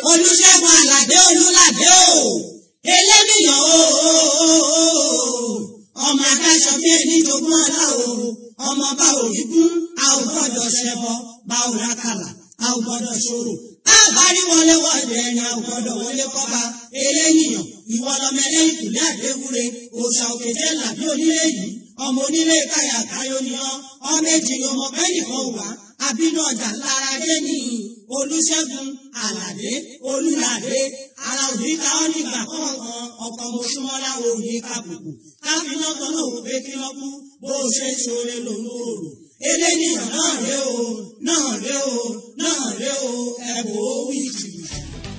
olùṣègùn àlàdé olùlàdé o eléníyàn o ọmọ adáṣọ bí ẹni jogún ọlá o ọmọ bá òrìgún a ò gbọ́dọ̀ ṣẹbọ bá ò rákàlà a ò gbọ́dọ̀ ṣòro àbárí wọlé wọlé ẹni a ò gbọ́dọ̀ wọlé kọba eléníyàn ìwọ lọmọ ẹlẹ́yìn kùlé àdéhùre òòṣà òkèjẹ làbí onílé yìí ọmọ onílé káyà káyọ ni ọ ọmọ èjì ni ọmọ kẹ́nìkan wà àbínú ọjà lára dé ní olùṣègùn àlàdé olùlàdé ara òní ká ọ nígbà kọ̀ọ̀kan ọkọ̀ mọ̀ṣúmọ́lá òní kàbùkù káfíńnà kan náà wò pé kí wọ́n kú bó o ṣe ṣoore lòun ò rò eléyìí náà ré o náà ré o náà ré o ẹ̀bùn ó wí jìbìtì.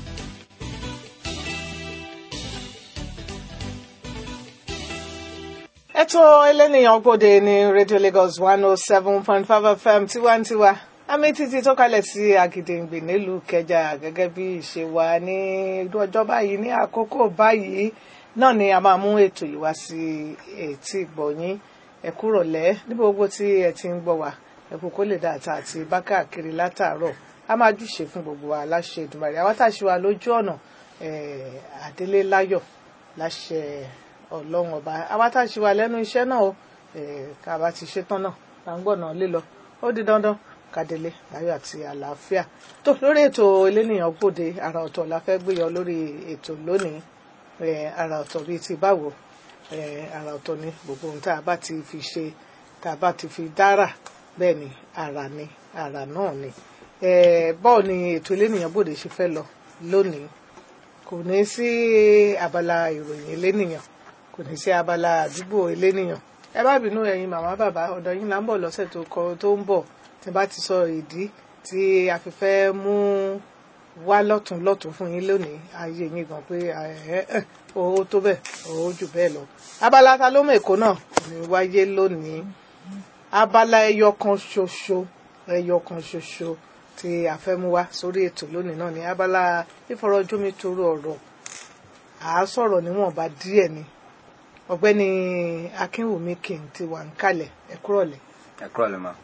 ètò ẹlẹ́nìyàn gbòde ní radio lagos one oh seven point five fm tiwantiwa àmì títí tó kalẹ̀ sí àgìdìngbì nílùú kẹjà gẹ́gẹ́ bí ìṣe wa ní ọjọ́ báyìí ní àkókò báyìí náà ni a máa mú ètò yìí wá sí etí ìgbọ̀nyín ẹ kúrọ̀lẹ́ níbi gbogbo tí ẹ ti ń gbọ́ wa ẹ kú kó lè dá àtà àti bákàkiri látàárọ̀ a máa júṣe fún gbogbo wa láṣẹ Èdùmàrè àwọn táṣe wa lójú ọ̀nà àdélé láyọ̀ láṣẹ ọlọ́run ọba àwa tá a ṣe wà lẹ́nu iṣẹ́ náà o ká bá ti ṣe tán náà là ń gbọ̀nà lílọ ó di dandan kádélé láyọ̀ àti àlàáfíà tó lórí ètò elénìyàn gbòde àrà ọ̀tọ̀ la fẹ́ gbéyọ lórí ètò lónìí àrà ọ̀tọ̀ bíi ti báwo àrà ọ̀tọ̀ ni gbogbo ohun tá a bá ti fi ṣe tá a bá ti fi dára bẹ́ẹ̀ ni àrà ni àrà náà ni bọ́ọ̀ ni ètò elénìyàn gbòde ṣe fẹ́ lọ lónìí kò ní sí abala ìròyìn elénìyàn kò ní sí abala àdúgbò elénìyàn ẹ bá bínú ẹ̀yin màmá bàbá ọ̀dọ̀ yín là ń bọ̀ lọ́sẹ̀ tó kọ tó ń bọ̀ tí bá ti sọ ìdí tí a fi fẹ́ mú wá lọ́tún lọ́tún fún yín lónìí ayé yín gan pé owó tó bẹ́ẹ̀ owó jù bẹ́ẹ̀ lọ. abala ta ló mọ èkó náà ní wáyé lónìí abala ẹyọ kan ṣoṣo ẹyọ kan ṣoṣo tí a fẹ́ mú wá sórí ètò lónìí náà ní abala ìfọ̀rọ̀jómitoro ọ̀rọ̀ à á sọ̀rọ̀ níwọ̀nba díẹ̀ ni ọ̀gbẹ́ni akínwùmí king ti wà ń kalẹ̀ ẹ kúrọ̀lẹ́. ẹ kúrọ̀lẹ́ ma.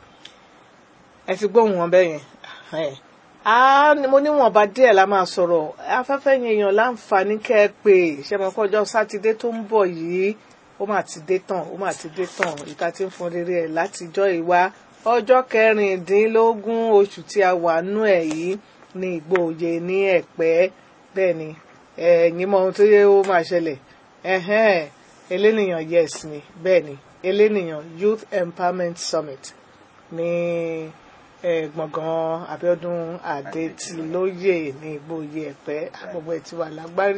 ẹ ti gbóhùn wọn bẹ́ẹ̀ yẹn mo níwọ̀nba díẹ̀ la máa sọ̀rọ̀ afẹ́fẹ́ yẹn èèyàn láǹfààní kẹ́ ẹ pé ṣẹ́mọ̀kọ́jọ́ sátidé tó ń bọ̀ yìí ó mà ti dé tán ó mà ti dé tán ìta ti ń fọn rere ẹ̀ látijọ́ ìwá ọjọ́ kẹrìndínlógún oṣù tí a wà nú ẹ̀ yìí ní ìgbòòye ní ẹ̀pẹ́ bẹ́ẹ̀ ni ẹ̀yin mọ ohun tó yẹ ó máa ṣẹlẹ̀ elénìyàn yes ni bẹ́ẹ̀ ni elénìyàn youth empowerment summit ní gbọ̀ngàn Abíọ́dún Adétilóyè ní ìgbòye ẹ̀pẹ́ gbogbo ẹ̀ ti wà lágbárí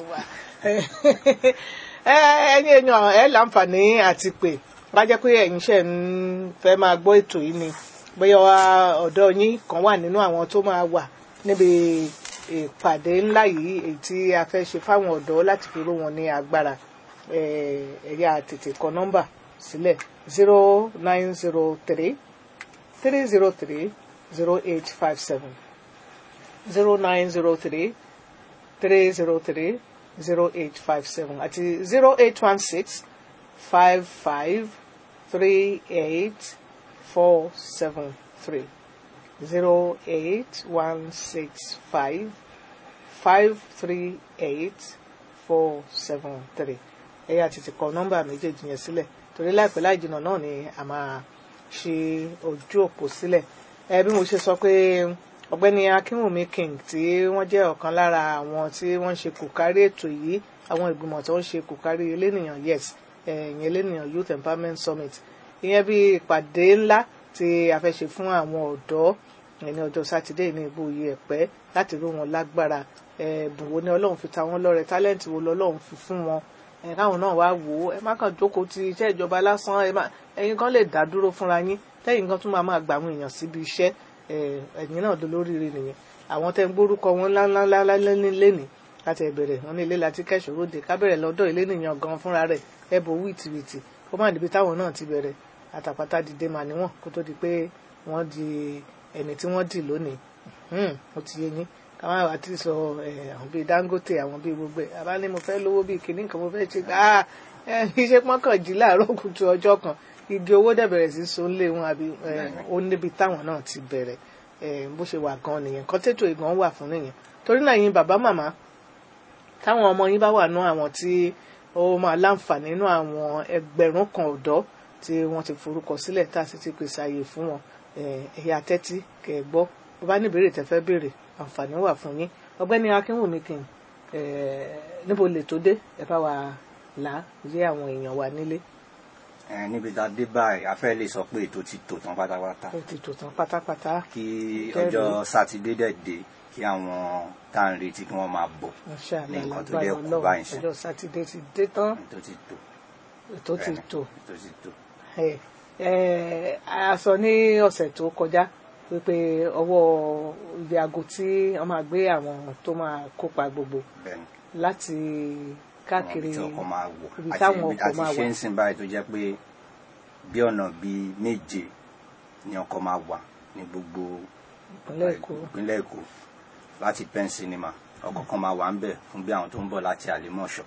ẹ̀yin èèyàn ẹ̀ láǹfààní àti pé bá jẹ́ pé ẹ̀yin ṣe ń fẹ́ máa gbọ́ ètò yìí ni bóyá ọ̀dọ́ yín kan wà nínú àwọn tó máa wà níbi ìpàdé ńlá yìí èyí tí a fẹ́ ṣe fáwọn ọ̀dọ́ láti fi ró wọn ní agbára ẹ̀yà tètè kọ nọ́mbà sílẹ̀ zero nine zero three three zero three zero eight five seven zero nine zero three three zero three zero eight five seven àti zero eight one six five five three eight four seven three zero eight one six five five three eight four seven three ẹ̀yà tètè kọ nọ́mbà méjèèjì yẹn sílẹ̀ torí láìpẹ́ láì jìnnà náà ni a máa ṣe ojú òpó sílẹ̀ ẹ bí mo ṣe sọ pé ọ̀gbẹ́ni akínwùmí king tí wọ́n jẹ́ ọ̀kan lára àwọn tí wọ́n ń ṣe kòkárí ètò yìí àwọn ìgbìmọ̀ tó ń ṣe kòkárí elénìyàn yes ẹ̀yìn elénìyàn youth empowerment summit ìyẹn bí ìpàdé ńlá tí a fẹ́ ṣe fún àwọn ọ̀dọ́ ní ọjọ́ sátidé ní ìbòye ẹ̀pẹ́ láti ró wọn lágbára ẹ̀bùn wo ni ọlọ́run fi ta wọ́n lọ́rẹ tálẹ́ǹtì wo lọ́lọ́run fi fún wọn káwọn náà wá wò ó ẹ má kàn jókòó ti iṣẹ́ ìjọba lásán ẹ̀yin kan lè dá dúró fúnra yín tẹ́yìn kan tún máa máa gbà àwọn èèyàn síbi iṣẹ́ ẹ̀yin náà ló lóríire nìyẹn àwọn tẹ́ ń gbórúkọ wọn ńláńláńlá lẹ́nìí láti ẹ̀bẹ̀rẹ̀ wọn ní ilé láti kẹ́sọ̀ de kábẹ̀rẹ̀ lọ́dọ̀ ilé nìyàn gan fúnra rẹ̀ ẹ̀bù wìtìwìtì kó má níbi táwọn náà ti bẹ̀rẹ̀ àtàpátá dìde mà níwọ̀n kó tó di pé wọ́n di ẹni tí wọ́n dì lónìí ó ti yé yín káwọn àwọn àti sọ àwọn bíi Dangote àwọn bíi gbogbo ẹ̀ àbá ní mo fẹ́ lówó bíi kìnnì kan mo fẹ́ ṣe gbà á iṣẹ́ pọ́nkànjí láàárọ̀ kùtù ọjọ́ kan igi owó dẹ̀ bẹ̀rẹ̀ sí so lé wọn àbí ó níbi táwọn náà ti bẹ̀rẹ̀ eh, bó ṣe wà gan nìyẹn nǹkan tètò ìgbọ̀n wà fún nìyẹn torí náà yín bàbá màmá táwọn ọmọ yín bá wà nú àwọn tí ó máa láǹfààní nínú àwọn ẹgbẹ̀rún kan ọ̀dọ́ tí wọ́n ti forúkọ sílẹ̀ tá a sì ti pèsè àyè fún wọn eh, ẹ̀yà tẹ́tí kẹ̀ ẹ́ gbọ́ bó bá ní ìbéèrè tẹ́ fẹ́ béèrè àǹfààní wà fún yín ọgbẹ́ni akínwùmí kì í níbo lè tó dé ẹ bá wa là á yé àwọn èèyàn wa nílé ẹ níbi tá a dé báyìí a fẹ́ lè sọ pé ètò ti tò tán pátápátá ó ti tò tán pátápátá kí Kẹ́rì. ọjọ́ sátidé dẹ̀ dé kí àwọn tá à ń retí kí wọ́n máa bọ̀ Masha ní Allah nǹkan tó lágbára dẹ̀ kú Ọlọ́run báyìí sí. ọjọ́ sátidé ti dé tán ètò ti tò ètò ti bẹ́ẹ̀ni, tò ètò ti tò ẹ ẹ a sọ ní ọ̀sẹ̀ tó kọjá wípé ọwọ́ ibi aago tí wọ́n máa gbé àwọn tó máa kópa gbogbo bẹ́ẹ̀ni láti káàkiri tí ọkọ̀ máa wọ̀ ibi àti táwọn ibi ọkọ̀ àti máa ṣe wà ń sìn báyìí tó jẹ́ pé bí ọ̀nà bíi méje ni ọkọ̀ máa wà ní gbogbo ìpínlẹ̀ Èkó ìpínlẹ̀ Èkó láti pen cinema ọkọ̀ kan máa wà ń bẹ̀ fún bí àwọn tó ń bọ̀ láti àlèmọ̀ṣọ́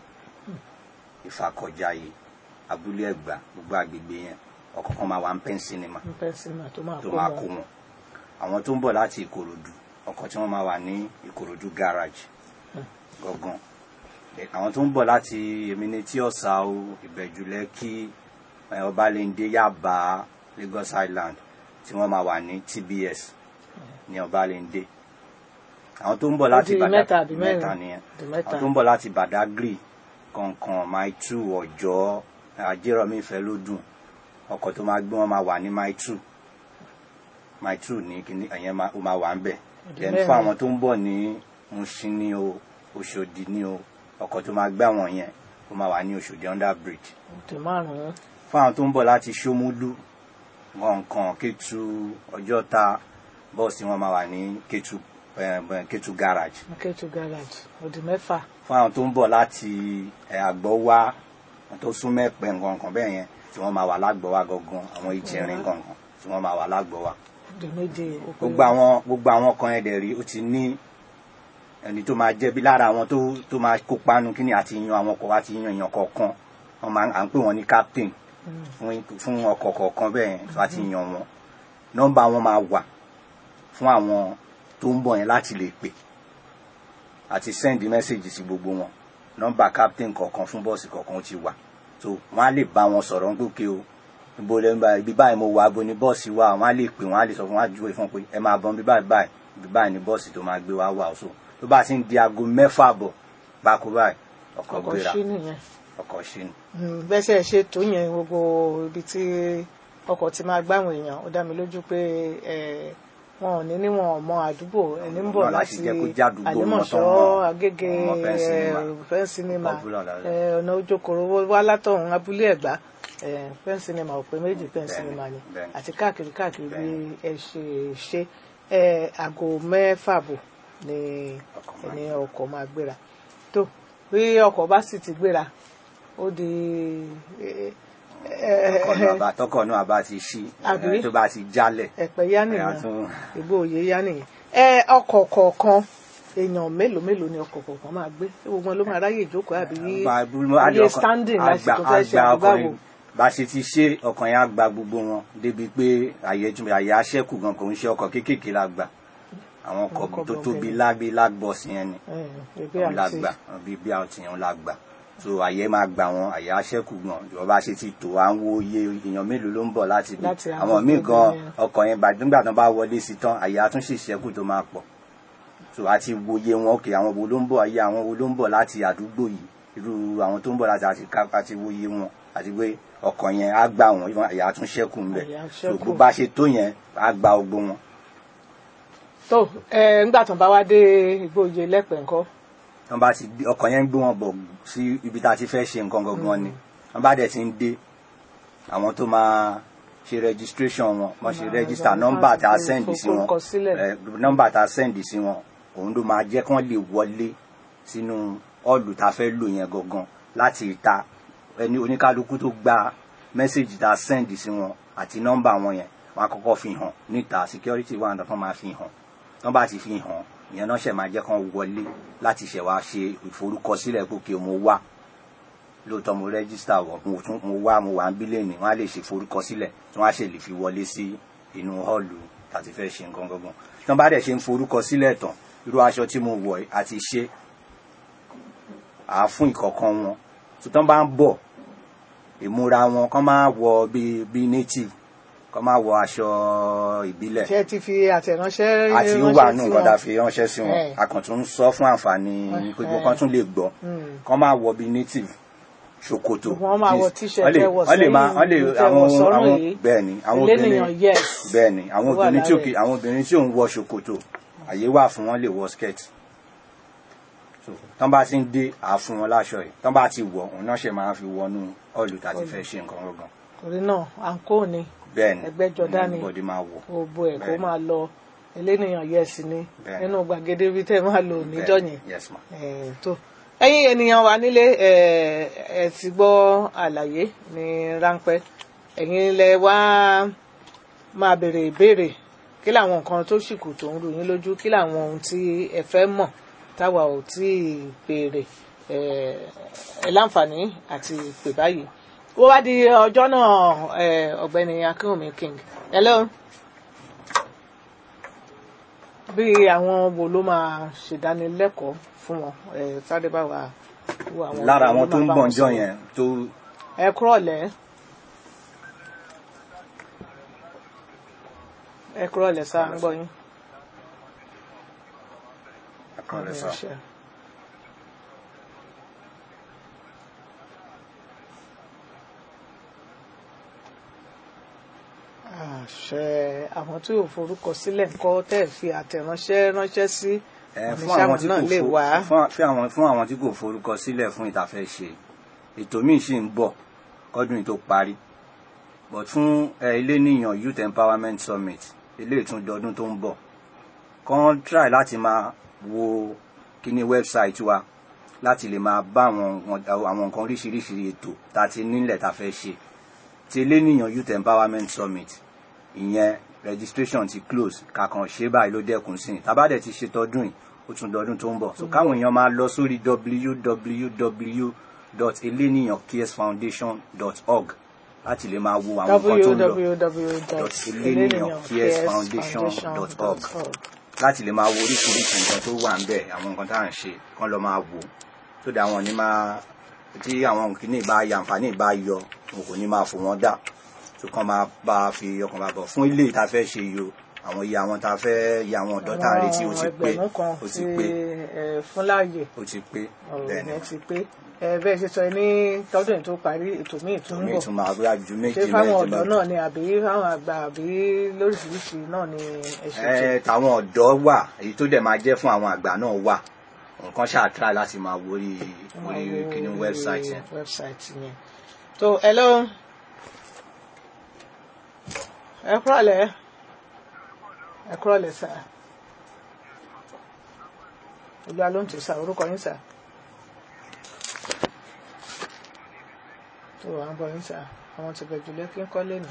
ìfàkọ̀jayé abúlé ẹ̀gbá gbogbo àgbègbè yẹn ọkọ̀ kan máa wà ń pen cinema ń pẹ́ sinimá tó máa tó kó máa kó wọn wọn àwọn tó ń bọ̀ láti Ìkòròdú ọkọ̀ tí wọ́n máa wà ní Ìkòròdú garage gangan Eh, àwọn tó ń bọ̀ láti Eminetí Ọ̀sà o Ìbẹ̀jú Lẹ́kì eh, Ọbalẹ́ndé Yaba Lagos Island tí wọ́n máa wà ní TBS ní Ọbalẹ́ndé àwọn tó ń bọ̀ láti di Badagry mẹ́ta àbí mẹ́rin? mẹ́ta nìyẹn di mẹ́ta àwọn tó ń bọ̀ láti Badagry kọ̀ọ̀kan Mile two Ọ̀jọ́ Ajérọ̀mí Ìfẹ́lódùn ọkọ̀ tó máa gbé wọn máa wà ní Mile two Mile two ní kíní ẹ̀yẹn máa- ó máa wà ń bẹ̀ Di then mẹ́rin. fún àwọn tó ń bọ̀ ní Mushin ní o Òṣòdì ní o ọkọ̀ tó máa gbé àwọn yẹn ó máa wà ní Òṣòdì under bridge di márùn-ún fún àwọn tó ń bọ̀ láti Ṣómúlú nǹkan Kétu Ọjọ́ta bọ́ọ̀sì wọn máa wà ní Kétu eh, eh, Kétu garage Kétu garage ó di mẹ́fà fún àwọn tó ń bọ̀ láti ẹ̀, Àgbọ̀wá àwọn tó sún mẹ́pẹ́ nǹkan bẹ́ẹ̀ yẹn tí wọ́n máa wà lágbọ̀wá gangan àwọn ìjẹrin gangan tí wọ́n máa wà lágbọ̀wá ó di méje ó pé gbogbo àwọn gbogbo àwọn kan yẹn dẹ̀ rí ó ti ní ẹni tó máa jẹ́ bí lára àwọn tó tó máa kópa nu kíni àti yan àwọn ọkọ̀ àti yan èèyàn kọ̀ọ̀kan wọ́n máa à ń pè wọ́n ní captain Mm. fún fún ọkọ̀ kọ̀ọ̀kan bẹ́ẹ̀ yẹn tó àti yan wọn nọ́mbà wọn máa wà fún àwọn tó ń bọ̀ yẹn láti lè pè àti send message sí gbogbo wọn nọ́mbà captain kọ̀ọ̀kan fún bọ́ọ̀sì kọ̀ọ̀kan ó ti wà so wọ́n á lè bá wọn sọ̀rọ̀ ń gòkè o ibo lẹ ń bá ibi báyìí mo wà abo ni bọ́ọ̀sì wà wọ́n á lè pè wọ́n á lè sọ fún wọn á júwe fún pé ẹ máa bọ̀ ibi báyìí báyìí ibi báyìí ni bọ́ọ̀sì tó máa gbé wá wà o so tó bá ti ń di aago mẹ́fà bọ̀ báko báyìí ọkọ̀ ọkọ̀ gbéra ṣí nìyẹn ọkọ̀ ṣí ni. Mm, bẹ́sẹ̀ ṣe tó yẹn gbogbo ibi tí ọkọ̀ ti máa gbáwọn èèyàn ó dá mi lójú pé eh, wọn ò ní níwọ̀n ọmọ àdúgbò ẹni ń bọ̀ Náà láti láti jẹ́ kó jẹ́ àdúgbò wọn àlẹ́mọ̀ṣọ́ tán mọ́. agége Ọmọ Pen Cinema. fẹ́ǹ sinimá Ọkọ̀ búlọ̀ lára. ọ̀nà ojókòrò wá látọ̀hún abúlé ẹ̀gbá fẹ́ǹ sinimá ò pé méjì fẹ́ǹ Bẹ́ẹ̀ni, sinimá ni bẹ́ẹ̀ni. àti káàkiri káàkiri bí Bẹ́ẹ̀ni. ẹ ṣe ṣe eh, aago mẹ́fà bò ni Ọkọ̀ máa ẹni ọkọ̀ máa gbéra tó bí ọkọ̀ bá sì ti gbéra ó di eh, eh, ọkọ̀ náà bá tọkọ̀ náà bá ti ṣí Àbí? eh, tó bá ti jálẹ̀ ẹ̀pẹ́ yá ẹ̀yà nìyẹn tún ìgbó òye yá nìyẹn ẹ ọkọ̀ kọ̀ọ̀kan èèyàn mélòó mélòó ni ọkọ̀ kọ̀ọ̀kan máa gbé ṣé gbogbo wọn ló máa ráyè ìjókòó àbí iye standing láti tó fẹ́ ṣe àdúgbò ọkọ̀ bá ṣe ti ṣe ọkọ̀ yẹn á gba gbogbo wọn débi pé àyè tún àyè aṣẹ́kù gan kò ń ṣe ọkọ̀ kéékèèké la gbà àwọn ọkọ̀ Ọkọ̀ tó tóbi bọ̀gẹ̀nẹ̀. lágbé lágbọ̀sì yẹn ni ẹgbẹ́ òun la àti gbà bí bí àwọn tìyẹn la gbà so àyè máa gbà wọn àyè aṣẹ́kù gan ìjọba ṣe ti tò à ń wo iye èèyàn mélòó ló ń bọ̀ láti bí Láti àwọn àwọn míì gbogbo gan yẹn. ọkọ̀ yẹn bá nígbà tán bá wọlé sí tán àyè àtúnṣe ìṣẹ́kù tó máa pọ̀ so àti wòye wọn òkè àwọn wo ló ń bọ̀ ayé àwọn wo ló ń bọ̀ láti àdúgbò yìí irú àwọn tó ń bọ̀ láti àti ká àti wòye wọn àti pé ọkọ̀ yẹn á gbà wọn ìwọ̀n àyè àtúnṣẹ́kù ń bẹ̀ Àyè á so ṣẹ́kù. bó bá ṣe tó yẹn á gba gbogbo wọn tó ẹ ńgbà tán bá wá dé ìgbóye lẹ́pẹ̀ ńkọ́ wọn bá ti gbé ọkọ̀ yẹn ń gbé wọn bọ̀ sí ibi tá a ti fẹ́ ṣe nǹkan gangan ni wọn bá dẹ̀ ti ń dé àwọn tó máa ṣe registration wọn wọ́n ṣe Máa- register máa- nọ́mbà tá a máa send sí wọn forúkọsílẹ̀. eh, nọ́mbà tá a send sí wọn òun ló máa jẹ́ kí wọ́n lè wọlé sínú ọ̀lù tá a fẹ́ lò yẹn gangan láti ìta ẹni oníkálukú tó gba mẹ́sẹ̀gì tá a send sí wọn àti nọ́mbà wọn yẹn wọ́n á kọ́kọ́ fi hàn níta security wà nígbà tó máa fi hàn tán bá ti fi hàn ìyẹn náà ṣẹ̀ máa jẹ́ kán wọlé láti ṣẹ̀ wá ṣe ìforúkọsílẹ̀ gòkè mo wá lóòótọ́ mo rẹ́gísítà wọ̀ mo tún mo wá mo wà ń bílẹ̀ ní wọ́n á lè ṣe ìforúkọsílẹ̀ tí wọ́n á ṣe lè fi wọlé sí inú họ́ọ̀lù tàti fẹ́ ṣe nǹkan gangan tí wọ́n bá dẹ̀ ṣe ń forúkọ sílẹ̀ tán irú aṣọ tí mo wọ̀ yìí àti ṣe àá fún ìkọ̀ọ̀kan wọn tó tán bá ń bọ̀ ìmúra wọn kán máa wọ bíi bíi native kán máa wọ aṣọ ìbílẹ̀ ṣé ẹ ti fi àtẹ̀ránṣẹ́ àti ránṣẹ́ wà nù sí nǹkan wọn? tá a fi ránṣẹ́ sí wọn Eh. akọ̀tún ń sọ fún àǹfààní pé gbogbo kan tún lè gbọ́ Mm. kán máa wọ bíi native ṣòkòtò Wọ́n máa wọ jeans. t-shirt, Wọ́n lè- ẹ wọ̀ wọ́n lè máa sẹ́yìn, wọ́n lè tẹ àwọn wọ̀ sọ́rùn àwọn yìí. bẹ́ẹ̀ ni àwọn Elénìyàn, obìnrin yes. bẹ́ẹ̀ ni àwọn Ó wà obìnrin tí ò lára kì ẹ̀. àwọn obìnrin tí ò ń wọ ṣòkòtò àyè wà fún wọn lè wọ skirt so tán bá ti ń dé àá fún wọn láṣọ yìí tán bá ti wọ̀ òun náà ṣe máa fi wọnú ọ̀lù tàti fẹ́ ṣe nǹkan gangan torí náà àǹkó ni bẹ́ẹ̀ ni Ẹgbẹ́jọdá ni. bọ́dí máa wọ̀ gbogbo ẹ̀ kó Bẹ́ẹ̀ni. máa lọ elénìyàn yẹ̀sì ni Bẹ́ẹ̀ni. nínú gbàgede bí tẹ́ máa lò níjọ́ yẹn yes ma Eh, tó ẹ̀yin ènìyàn wa nílé eh, ẹ ti gbọ́ àlàyé ní ráńpẹ́ ẹ̀yin lẹ wá máa béèrè ìbéèrè kí làwọn nǹkan tó sì kù tó ń rú yín lójú kí làwọn ohun tí ẹ fẹ́ mọ̀ táwa ò tí ì béèrè eh, ẹ láǹfààní àti pè báyìí wọ́n wá di ọjọ́ náà eh, ọ̀gbẹ́ni akínwùmí king hello bí àwọn wo ló máa ṣèdánilẹ́kọ̀ọ́ fún wọn ẹ sáré bá wa wo àwọn lára wo ló àwọn tó máa ń bá bọ̀ wọn ǹjọ́ sọ̀rọ̀. yẹn tó ẹ kúrọ̀lẹ́ ẹ kúrọ̀lẹ́ sá ń gbọ́ yín. àkọọ́lẹ̀ sọ. Ẹ ṣé. àṣẹ àwọn tí ò forúkọ sílẹ̀ ńkọ́ tẹ́ ẹ̀ fi àtẹ̀ránṣẹ́ ránṣẹ́ sí Ẹ, fún àníṣe àwọn àwọn tí náà kò lè fo- wá. fún- fún àwọn fún àwọn tí kò forúkọ sílẹ̀ fún ìtafẹ́ ṣe ètò míì sì ń bọ̀ kọ́dún yìí tó parí but fún ẹ, ilé níyàn youth empowerment summit ilé ìtúndọdún tó ń bọ̀ kàn try láti máa wo kíní website wa láti lè máa bá àwọn nǹkan- àwọn nǹkan oríṣiríṣi ètò tá a ti nílẹ̀ tá a fẹ́ ṣe ti ilé níyàn youth empowerment summit ìyẹn registration ti close kàkàn ṣe báyìí ló dẹ́kun sí i tábàdẹ̀ ti ṣe tọdún yìí ó tún dọdún tó ń bọ̀ so káwọn èèyàn máa lọ sórí www.eleniyancaresfoundation.org láti lè máa wo àwọn nǹkan tó ń lọ www.eleniyancaresfoundation.org láti lè máa wo oríṣiríṣi nǹkan tó wà ń bẹ̀ àwọn nǹkan tá à ń ṣe kán lọ máa wò tó dà wọn ní máa tí àwọn kìíní bá yà àǹfààní bá yọ wọn kò ní máa fò wọ́n dà tó kàn máa bá a fi ọkàn bá bọ̀ fún ilé ìta fẹ́ ṣe yìí o àwọn iye àwọn tá a fẹ́ iye àwọn ọ̀dọ́ tá a retí ó ti pé ẹgbẹ̀rún kan ó ti sí pé ẹ, fún láàyè ó ti pé ọ̀rọ̀ bẹ́ẹ̀ ni yẹn ti pé ẹ bẹ́ẹ̀ ṣe sọ ní tọ́dún yìí tó parí ètò míì tún ń mi bọ̀ tún máa rí ju méjì ṣé fáwọn mẹ́jọ ọ̀dọ́ lọ náà ni àbí fáwọn àgbà àbí lóríṣiríṣi náà ni ẹ ṣe tó ẹ tàwọn ọ̀dọ́ wà èyí tó dẹ̀ máa jẹ́ fún àwọn àgbà náà wà nǹkan ṣáàtúrà láti máa wo orí orí kíní wẹ́bsáìtì yẹn. wẹ́bsáìtì yẹn tó hello ẹ kúrọ̀lẹ́ ẹ kúrọ̀lẹ́ sà olúwa ló ń tì sà orúkọ yín sà tó à ń bọ̀ yín sà àwọn ti bẹ̀jù lẹ́kí ń kọ́ lẹ́nu.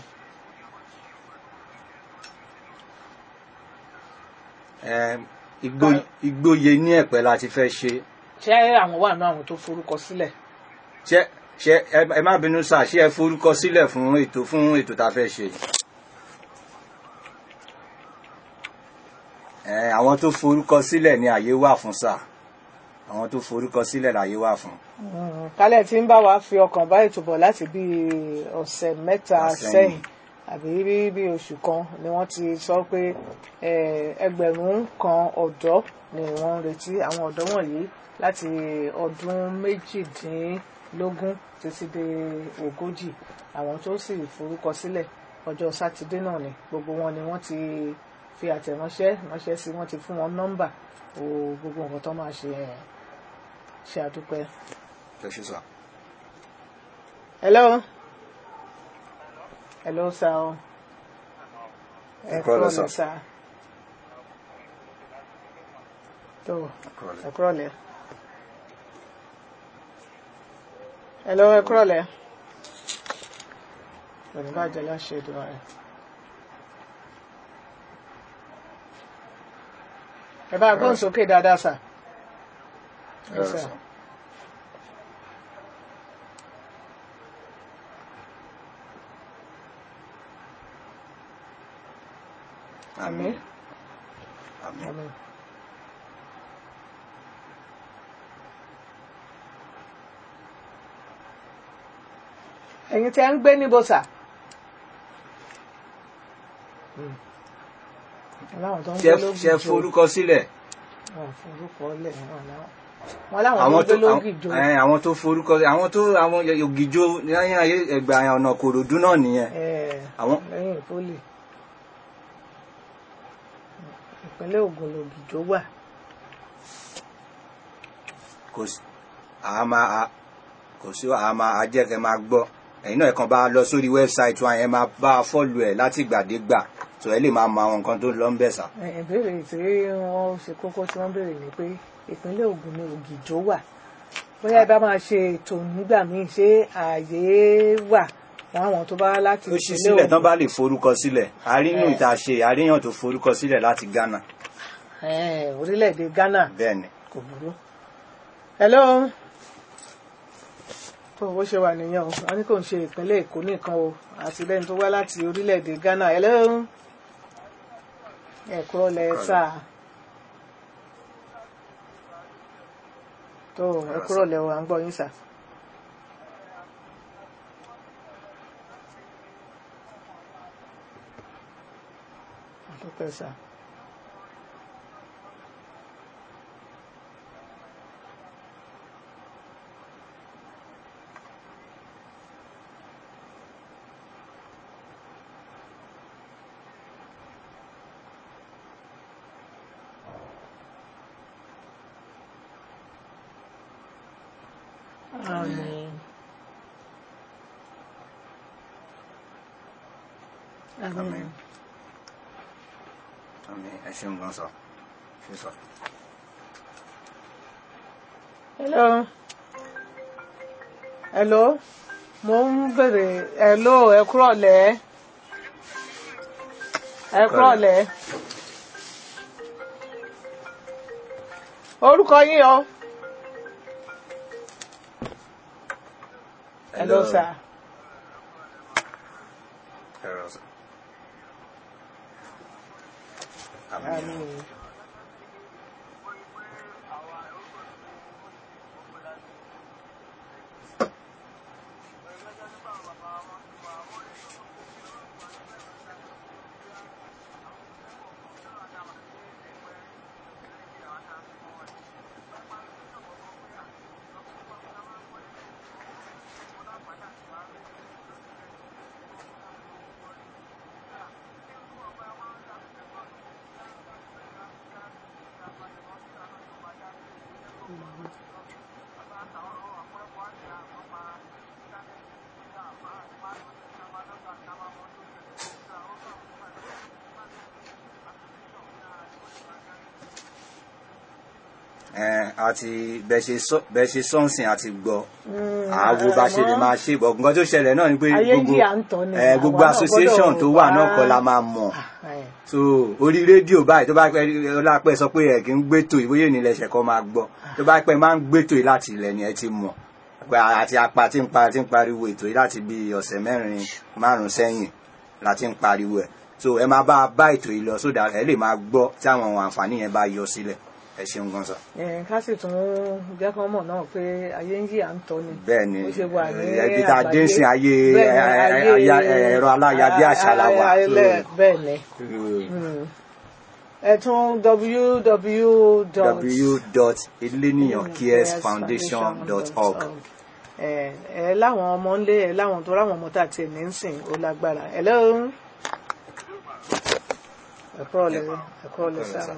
Ẹ, Igbó- igbóye ní ẹ̀pẹ́ la ti fẹ́ ṣe ṣé àwọn wà náà àwọn tó forúkọ sílẹ̀ ṣé ṣé ẹ ẹ má bínú sáà ṣé ẹ forúkọ sílẹ̀ fún ètò fún ètò tá a fẹ́ ṣe ẹ àwọn tó forúkọ sílẹ̀ ní àyè wà fún sáà àwọn tó forúkọ sílẹ̀ láyé wà fún Mm, kálẹ̀ tí ń bá wa fi ọkàn bá ètò bọ̀ láti bí ọ̀sẹ̀ mẹ́ta Sẹ́yìn. sẹ́yìn àbí bí bí oṣù kan ni wọ́n ti sọ pé eh, ẹgbẹ̀rún kan ọ̀dọ́ ni wọ́n ń retí àwọn ọ̀dọ́ wọ̀nyí láti ọdún méjìdínlógún títí dé ogójì àwọn tó sì forúkọ sílẹ̀ ọjọ́ sátidé náà ni gbogbo wọn ni wọ́n ti fi àtẹ̀ránṣẹ́ ránṣẹ́ sí wọ́n ti fún wọn nọ́mbà o gbogbo nǹkan tó máa ṣe ẹ̀ ṣe àdúpẹ́. ẹ ṣe sọ. Hello. Hello, sir. Ẹ kúrọ̀lẹ́, sir. sir. Tó, Kúrọ̀lẹ́. ẹ kúrọ̀lẹ́. Hello, ẹ kúrọ̀lẹ́. Òní bá jẹ́ láṣẹ ìdúrà rẹ̀. Ẹ bá gbọ́n sókè dáadáa, sir. Yes, sir. àmín àmín. àmín. ẹ̀yin tí a ń gbé níbo sà. aláwọn tó ń gbé ṣe lógìjò ṣe forúkọ sílẹ̀ wọn forúkọ lẹ̀ wọn láwọn wọn láwọn àwọn tó ń tó gbé lógìjò ẹ, àwọn tó forúkọ àwọn tó àwọn ògìjó lẹ́yìn ayé ẹgbà ọ̀nà kòròdú náà nìyẹn ẹ̀, àwọn lẹ́yìn ìpólì ìpínlẹ̀ Ògùn lògìjò wà. kò sí àá máa a- kò sí àá máa ajẹ́kẹ́ máa gbọ́ ẹ̀yin náà kàn bá lọ sórí wẹ́bsáìtì wa yẹn máa bá a fọ́ọ̀lù ẹ̀ láti gbàdégbà tó ẹ lè máa mọ àwọn nǹkan tó ń lọ ń bẹ̀ sà. Ẹ, ìbéèrè tí wọ́n ṣe kókó tí wọ́n béèrè ni pé ìpínlẹ̀ Ògùn ni ògìjò wà bóyá ẹ bá máa ṣe ètò nígbà míì ṣé ààyè wà fún àwọn tó bá wá láti ó ṣí sílẹ̀ tán bá lè forúkọ sílẹ̀ àríyàn Ẹ. ìta ṣe àríyàn tó forúkọ sílẹ̀ láti Ghana Ẹ, orílẹ̀-èdè Ghana bẹ́ẹ̀ ni. kò burú. hello tó bó ṣe wà nìyẹn o wọn ní kò ń ṣe ìpínlẹ̀ Èkó nìkan o àti lẹ́ni tó wá láti orílẹ̀-èdè Ghana hello ẹ̀kọ́ lẹ́sà tó ẹ̀kúrọ̀ lẹ́wọ̀ à ń gbọ́ yín sà. àdúpẹ́ sà. Àmín. Àmín. Àmín. Àmín. ẹ ṣeun gan sọ ṣe sọ. Hello. Hello. Mo ń bèrè hello ẹ kúrọ̀lẹ́. Ẹ kúrọ̀lẹ́. Orúkọ yín o. Hello sir. Hello, sir. Àmín. Àmín. ẹ àti bẹ ṣe sọ bẹ ṣe sọ́nsìn àti gbọ́ àwo bá ṣe lè máa ṣe bọ̀ nǹkan tó ṣẹlẹ̀ náà ni pé Ayé gbogbo yìí à ń tọ́ ni, ẹ, gbogbo àwa náà association gbọ́dọ̀ tó wà náà wá- kọ́ la máa mọ̀ Ẹ, so orí rédíò báyìí tó bá pẹ́ ọlápẹ́ sọ pé ẹ̀ kì í gbétò ìbóyè nílẹ̀ ẹ̀ṣẹ̀ kan máa gbọ́ tó bá pẹ́ máa ń gbétò yìí láti ilẹ̀ ni ẹ ti mọ̀ pé àti apá tí ń pa tí ń pariwo ètò yìí láti bí ọ̀sẹ̀ mẹ́rin márùn-ún sẹ́yìn láti ń pariwo ẹ̀ so ẹ máa bá a bá ètò yìí lọ sódà ẹ lè máa gbọ́ tí àwọn àǹfààní yẹn bá yọ sílẹ̀ ẹ ṣeun gan sọ. ẹ, ká sì tún jẹ́ kán mọ̀ náà pé ayé ń yí à ń tọ́ ni. bẹ́ẹ̀ ni Bó ṣe wà ní ẹbí tá a dé àgbáyé. sí ayé Bẹ́ẹ̀ ni, ẹ- ẹ- ayé- aya- ẹ̀rọ aláyàbíàṣá la wà ayé- ayé- bẹ́ẹ̀ ni. so Mm. ẹ tún www dot www.eleniyancaresfoundation.org ẹ ẹ láwọn ọmọ ńlé ẹ láwọn tó ráwọn ọmọ tá a tiẹ̀ ní ń sìn ó lágbára ẹ lẹ́hìn ẹ̀kọ́ ọ̀lẹ́ ẹ̀kọ́ ọ̀lẹ́ sáà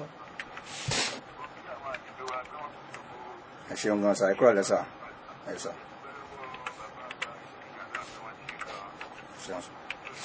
ẹ ṣeun gan sa ẹ kúrò lẹ́sà ẹ sọ. Ṣeun sọ.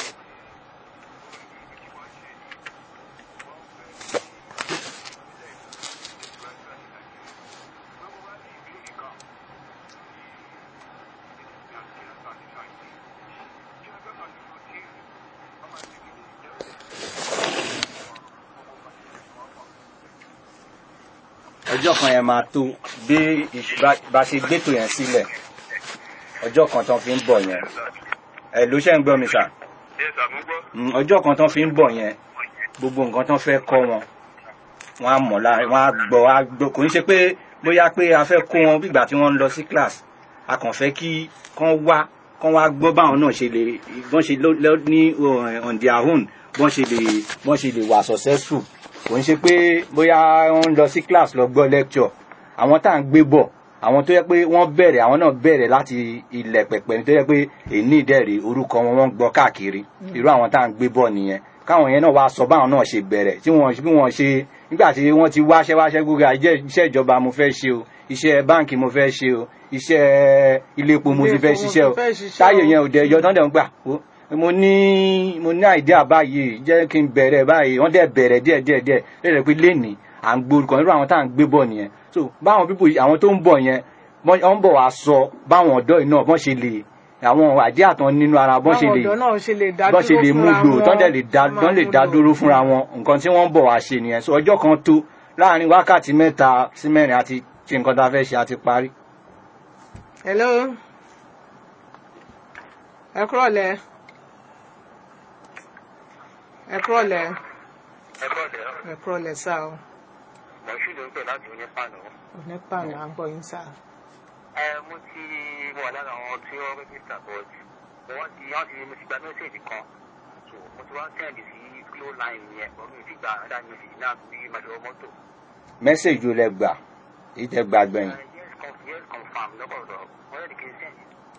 ọjọ́ kan yẹn máa tó bí ìṣ- bá- bá ṣe gbétò yẹn sílẹ̀ ọjọ́ kan tán fi ń bọ̀ yẹn ẹ ló ṣe ń gbọ́ mi sà Yes, sir, mo gbọ́. Mm, ọjọ́ kan tán fi ń bọ̀ yẹn gbogbo nǹkan tán fẹ́ kọ́ wọn wọ́n á mọ̀ láàrin wọ́n á gbọ́ á gbọ́ kò ń ṣe pé bóyá pé a fẹ́ kó wọn bígbà tí wọ́n ń lọ sí class a kàn fẹ́ kí kán wá kán wá gbọ́ báwọn náà ṣe lè bọ́n ṣe ló- ló- ní uh, on their own bọ́n ṣe lè bọ́n ṣe lè wà successful kò ń ṣe pé bóyá wọ́n ń lọ sí class lọ gbọ́ lecture àwọn tá à ń gbé bọ̀ àwọn tó yẹ pé wọ́n bẹ̀rẹ̀ àwọn náà bẹ̀rẹ̀ láti ilẹ̀ pẹ̀pẹ̀ tó yẹ pé èní ìdẹ́rẹ̀ orúkọ wọn wọ́n ń gbọ́ káàkiri irú àwọn tá à ń gbé bọ̀ nìyẹn káwọn yẹn náà wá sọ báwọn náà ṣe bẹ̀rẹ̀ tí wọ́n bí wọ́n ṣe nígbà tí wọ́n ti wáṣẹ́ wáṣẹ́ gbogbo àìjẹ́ iṣẹ́ ìjọba mo fẹ́ ṣe o iṣẹ́ báǹkì mo fẹ́ ṣe o iṣẹ́ ilé epo mo ti Ilé fẹ́ epo mo ṣiṣẹ́ o ti fẹ́ ṣiṣẹ́ táyé o. yẹn ò dẹ̀ yọ tán dẹ̀ ń gbà ó mo ní mo ní àìdíà báyìí jẹ́ kí n bẹ̀rẹ̀ báyìí wọ́n dẹ̀ bẹ̀rẹ̀ díẹ̀ díẹ̀ díẹ̀ lẹ́rẹ̀ pé lénìí à ń gbórúkọ irú àwọn tá à ń gbé bọ̀ nìyẹn so báwọn pípò àwọn tó ń bọ̀ yẹn wọ́n wọ́n ń bọ̀ wá sọ báwọn ọ̀dọ́ yìí náà bọ́n ṣe lè àwọn àìdíà tán nínú ara bọ́n ṣe báwọn lè ọ̀dọ́ náà ṣe lè dá bọ́n ṣe lè mú fúnra lò wọn, tán dẹ̀ lè dá wọ́n máa tán lè mú dá lò. dúró fúnra wọn nǹkan tí wọ́n ń bọ̀ wá ṣe nìyẹn so ọjọ́ kan tó láàrin wákàtí mẹ́ta sí mẹ́rin àti ṣe nǹkan tá a fẹ́ ṣe àti parí. hello ẹ kúrọ̀lẹ́ ẹ kúrọ̀lẹ́ ẹgbọ́dẹ̀ ẹ kúrọ̀lẹ́ sá o mọ̀ṣú ló ń pè láti onípànà. onípa là ń gbọ́ yín sá ẹ mo ti wà lára àwọn tí wọ́n rẹ́gísítà but wọ́n ti wọ́n ti mo ti gba mẹ́sẹ̀gì kan so mo ti wá sẹ́ndì sí flow line yẹn wọ́n mi ti gba àdá mẹ́sẹ̀gì náà bí màdìwọ́ mọ́tò. mẹ́sẹ̀jì ó lẹ gbà èyí tẹ gbà gbẹ̀yìn. Ẹ, yes conf- yes confam lọ́kọ̀ọ̀dọ̀ wọ́n yẹ kí n sẹ́ndì.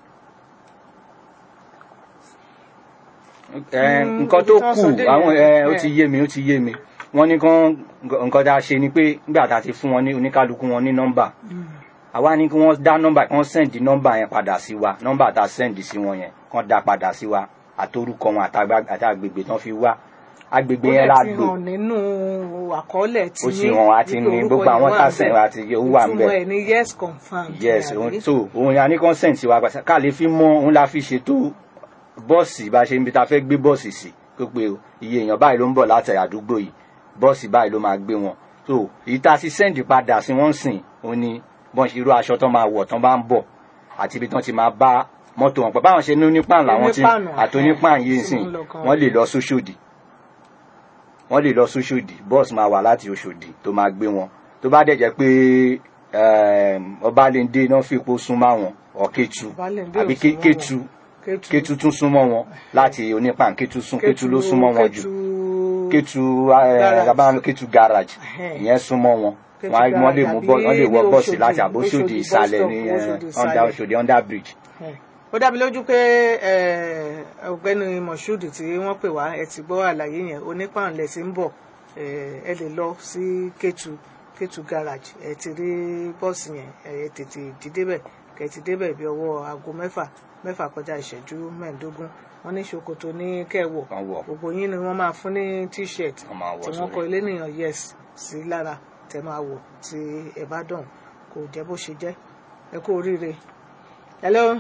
Ẹ, Mm, nǹkan tó ibi tí wọ́n kù sọ dé àwọn yẹn. ẹ, ó ti yé mi ó ti yé mi wọ́n ní kán nǹkan tá a ṣe ni pé nígbà tá a ti fún wọn ní oníkálukú wọn ní nọ́mbà àwa ní kí wọ́n dá nọ́mbà kán sẹ́ǹdì nọ́mbà yẹn padà sí wa nọ́mbà tá a sẹ́ǹdì sí wọn yẹn kán dá padà sí wa àtorúkọ wọn àtàgbà- àti agbègbè tán fi wá agbègbè ó yẹn dẹ̀ la ti lò hàn nínú àkọọ́lẹ̀ tí ó sì hàn àti ní gbogbo àwọn tá a sẹ́ǹdì àti ó wà ń ìtumọ̀ bẹ̀ ẹ̀ ní yes confam yes òun so òun ni a ní consent wa gbàsá ká lè fi mọ òun la fi ṣètò bọ́ọ̀sì bá ṣe ń bi ta fẹ́ gbé bọ́ọ̀sì sí pé pé o, iye èèyàn báyìí ló ń bọ̀ láti àdúgbò yìí bọ́ọ̀sì báyìí ló máa gbé wọn so èyí tá a ti send padà sí wọ́n sìn òun ni bọ́n ṣe irú aṣọ tán máa wọ̀ tán bá ń bọ̀ àti ibi tán ti máa bá mọ́tò wọn pọ̀ báwọn ṣe ní onípàn làwọn ti Onípàànù, àti onípàn yìí tí sìn wọ́n lọ gan. wọ́n lè lọ sóṣòdì wọ́n lè lọ sóṣòdì bọ́ọ̀sì máa wà láti Òṣòdì tó máa gbé wọn tó bá dẹ̀ jẹ́ pé um, Ọbalẹ́ndé náà fi ipò súnmọ́ àwọn ọ̀kẹ́tù Ọbalẹ́ndé ò àbí súnmọ́ Kétu Kétu. Kétu tún súnmọ́ wọn láti onípàn Kétu sún Kétu ló súnmọ́ wọn jù Kétu Kétu Garage. abáwọn Kétu garage Ẹhẹ́n. ìyẹn súnmọ́ wọn Kétu wọ́n á- wọ́n lè garage mú àbí bọ́ wọ́n lè wọ ní bọ́ọ̀sì Òṣòdì, láti àbóṣòdì Òṣòdì ìsàlẹ̀ bus ní stop, Òṣòdì eh, under ìsàlẹ̀. Òṣòdì under bridge. Ẹ̀, ó dá mi lójú pé ẹ̀, ọ̀gbẹ́ni moshood tí wọ́n pè wá ẹ ti gbọ́ àlàyé yẹn onípàǹlẹ̀ tí ń bọ̀ ẹ̀, ẹ lè lọ sí Kétu Kétu garage ẹ ti rí bọ́ọ̀sì yẹn ẹ tètè jí débẹ̀ kẹ ti débẹ̀ bí ọwọ́ aago mẹ́fà mẹ́fà kọjá ìṣẹ́jú mẹ́ẹ̀ẹ́dógún wọ́n ní ṣòkòtò ní kẹwọ̀ Kán wọ̀. gbogbo yín ni wọ́n máa fún ní t-shirt Wọ́n máa wọ̀ tí wọ́n sórí. kọ ilé nìyàn yes sí lára tẹ máa wọ̀ tí ẹ bá dàn kò jẹ́ bó ṣe jẹ́ ẹ kú oríire. hello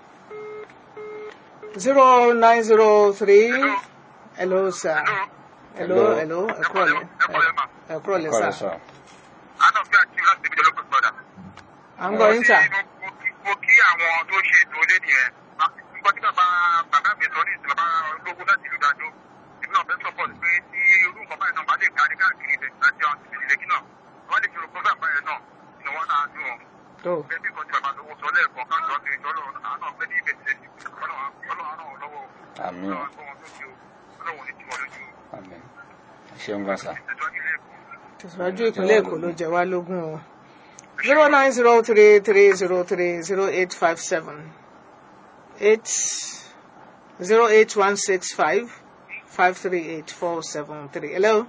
zero nine zero three hello sir hello hello ẹ kúrọ̀ lẹ́ ẹ kúrọ̀ lẹ́ Kọ́lẹ̀ sir sọ. àná bí àti láti ibi ìjọba gbọdọ̀. à ń gbọ́ yín sir mo kí àwọn tó ṣe ètò ilé nìyẹn nǹkan tí bàbá bàbá mi sọ ní ìsìn bàbá ológun láti ìlú dájọ́ èmi náà fẹ́ sọ́pọ̀tì pé tí irú nǹkan báyìí náà bá lè kárí káàkiri ilẹ̀ àti àwọn tìbí ilé náà wọ́n lè fi rògbò bàbá yẹn náà ni wọ́n náà dùn wọn. tó bẹ́ẹ̀ bí nǹkan tí bàbá lówó sọ lẹ́ẹ̀kan ká lọ́ọ́ ti tọ́lọ́ àánú ọ̀gbẹ́ ní ìbẹ̀sẹ̀ ọlọ́run àánú lọ́wọ́ Àmín. ọlọ́run àgbọ̀n tó ṣe o ọlọ́run ní tiwọn lójú Àmín. ṣeun gan sa. ìtẹ́jọ́ ilé ẹ̀kọ́. tẹ̀síwájú ìpínlẹ̀ èkó ló jẹ wá lógún o zero nine zero three three zero three zero eight five seven eight zero eight one six five five three eight four seven three hello.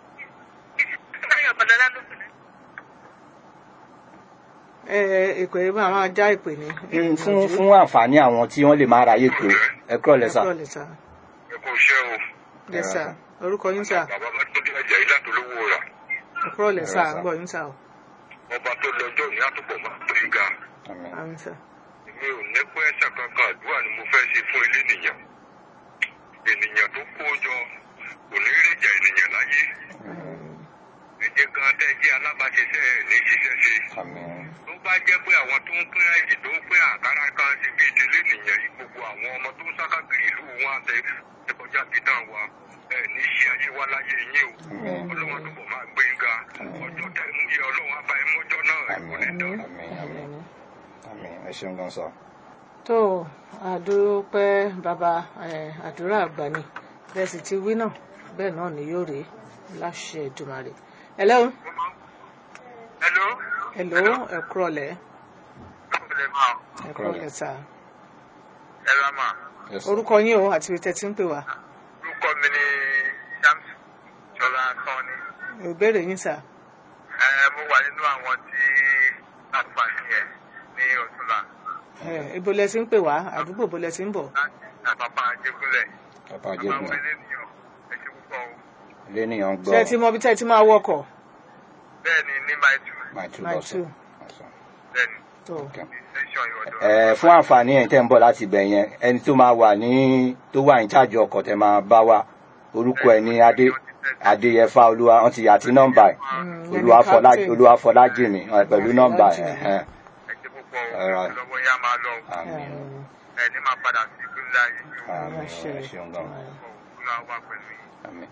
ẹ ìpè máa máa já ìpè ní. Mm, fún fún àǹfààní àwọn tí wọ́n lè máa ráyè pé ẹ kúrọ̀ lẹ́ sà. Ẹ kúrò lẹ́ sà. ẹ kò ṣe o Yes, sir. orúkọ yín sà bàbá bá tó dé ẹ̀jẹ̀ ilé àtolówó rà ẹ kúrò lẹ́ sà Yes, ń sir. gbọ́ yín sà o ọba tó lọ́jọ́ ní àtúbọ̀ máa tó ìga Àmín. àmín sà. mi ò ní pẹ́ ṣàkankan àdúrà ni mo fẹ́ ṣe fún ilé nìyàn ènìyàn tó kó jọ kò ní rí ìjà ènìyàn láyé ẹ̀jẹ̀ gan tẹ́ jẹ́ alábàáṣiṣẹ́ ẹ̀ ní ṣiṣẹ́ ṣe Àmín. tó bá jẹ́ pé àwọn tó ń pín ẹ̀jẹ̀ tó ń pín àkàrà kan ṣe bí ìdílé nìyàn yìí gbogbo àwọn ọmọ tó ń sákàkiri ìlú wọn àtẹ ẹ̀kọ́jà títàn wa ẹ̀ ní ṣe àṣewá láyé yín o ọlọ́run àdúgbò máa gbé yín ga ọjọ́ tẹ̀ mú yẹ ọlọ́run á bá yín mọ́jọ́ náà ẹ̀ kò ní dán. àmín àmín àmín ẹ ṣeun gan sọ. tó àdúpẹ́ bàbá eh, àdúrà àgbà ni bẹ́ẹ̀ sì ti wí náà bẹ́ẹ̀ náà ni yóò rí láṣẹ Èdùmàrè. hello hello. hello ẹ kúrọ̀lẹ́ ẹ máa ẹ kúrọ̀lẹ́ sà ẹ rà máa. Yes. orúkọ yín o àti ibi tẹ́ ti ń pè wá orúkọ mi ni Shams Ṣọlá Sanni. ìbéèrè yín sà ẹ mo wà nínú àwọn tí àǹfààní ẹ ní ọ̀túnla Eh, ibo lẹ ti ń pè wá àdúgbò ibo lẹ ti ń bọ̀ láti àpapọ̀ àjẹgúnlẹ̀. bàbá bàbá jẹ́gun wọlé nìyàn ẹ ṣe púpọ̀ o. ilé nìyàn gbọ́ ṣé ẹ ti mọ ibi tẹ́ ẹ ti máa wọkọ̀ bẹ́ẹ̀ ni ní my two my two My lọ́sọ̀ two. bẹ́ẹ̀ ni tó Okay. ní station ìwọ̀dọ̀. ẹ fún àǹfààní ẹ̀ tẹ́ ń bọ̀ láti ibẹ̀ yẹn ẹni tó máa wà ní tó wà ní chájì ọkọ̀ tẹ́ máa bá wa orúkọ ẹ̀ ní adé adéyẹfà olúwa wọn ti yà tí nọ́mbà ẹ̀ Mm, olúwafọlá captain. olúwafọlájìmí ẹ, pẹ̀lú nọ́mbà ẹ̀ Ọlájìmí. ẹ̀hẹ́n. ẹ ṣe púpọ̀ o All right. lọ́wọ́ yá máa lọ o. àmín Um, ẹ ní máa padà sí ìpínlẹ̀ ayé ju àmín àṣẹ ẹ ṣeun gan òkú náà wà pẹ̀lú yìí. àmín.